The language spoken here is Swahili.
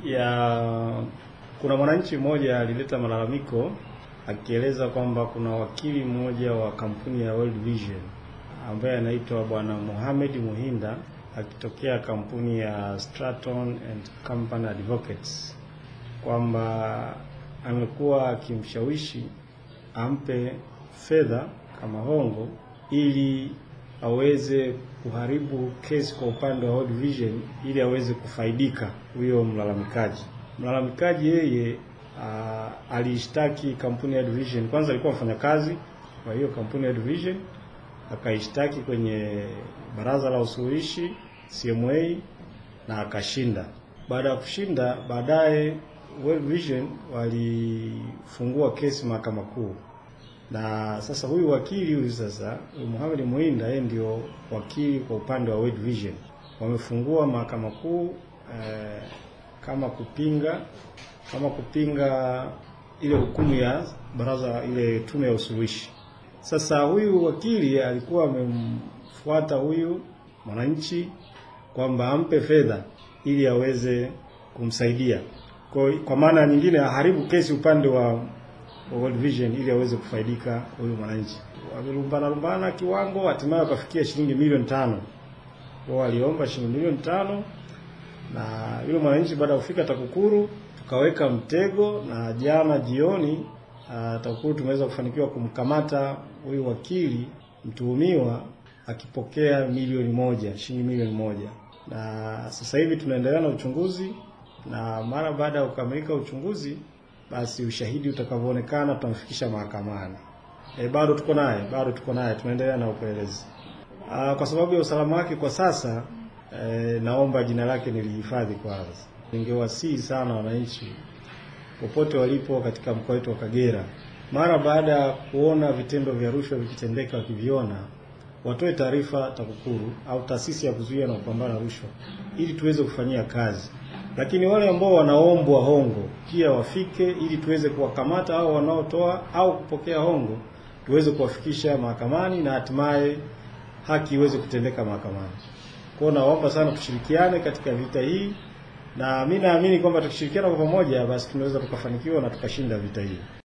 ya kuna mwananchi mmoja alileta malalamiko akieleza kwamba kuna wakili mmoja wa kampuni ya World Vision ambaye anaitwa Bwana Mohamed Muhinda akitokea kampuni ya Stratton and Company Advocates kwamba amekuwa akimshawishi ampe fedha kama hongo ili aweze kuharibu kesi kwa upande wa World Vision ili aweze kufaidika huyo mlalamikaji. Mlalamikaji yeye uh, aliishtaki kampuni ya Vision. Kwanza alikuwa mfanyakazi kwa hiyo kampuni ya Vision, akaishtaki kwenye baraza la usuluhishi CMA na akashinda. Baada ya kushinda, baadaye World Vision walifungua kesi mahakama kuu, na sasa huyu wakili huyu sasa huyu Mohamed Muinda yeye ndio wakili kwa upande wa World Vision. Wamefungua mahakama kuu eh, kama kupinga kama kupinga ile hukumu ya baraza ile tume ya usuluhishi. Sasa huyu wakili alikuwa amemfuata huyu mwananchi kwamba ampe fedha ili aweze kumsaidia kwa, kwa maana nyingine aharibu kesi upande wa World Vision ili aweze kufaidika huyu mwananchi. Wamelumbana lumbana kiwango, hatimaye wakafikia shilingi milioni tano. Wao waliomba shilingi milioni tano na yule mwananchi baada ya kufika TAKUKURU tukaweka mtego, na jana jioni uh, TAKUKURU tumeweza kufanikiwa kumkamata huyu wakili mtuhumiwa akipokea milioni moja, shilingi milioni moja, na sasa hivi tunaendelea na uchunguzi, na mara baada ya kukamilika uchunguzi, basi ushahidi utakavyoonekana tutamfikisha mahakamani. E, bado tuko naye, bado tuko naye, tunaendelea na upelelezi. Uh, kwa sababu ya usalama wake kwa sasa E, naomba jina lake nilihifadhi kwanza. Ningewasihi sana wananchi popote walipo katika mkoa wetu wa Kagera, mara baada ya kuona vitendo vya rushwa vikitendeka, wakiviona watoe taarifa TAKUKURU au taasisi ya kuzuia na kupambana na rushwa ili tuweze kufanyia kazi. Lakini wale ambao wanaombwa hongo pia wafike ili tuweze kuwakamata au wanaotoa au kupokea hongo tuweze kuwafikisha mahakamani na hatimaye haki iweze kutendeka mahakamani. Kwa naomba sana tushirikiane katika vita hii, na mimi naamini kwamba tukishirikiana kwa pamoja, basi tunaweza tukafanikiwa na tukashinda vita hii.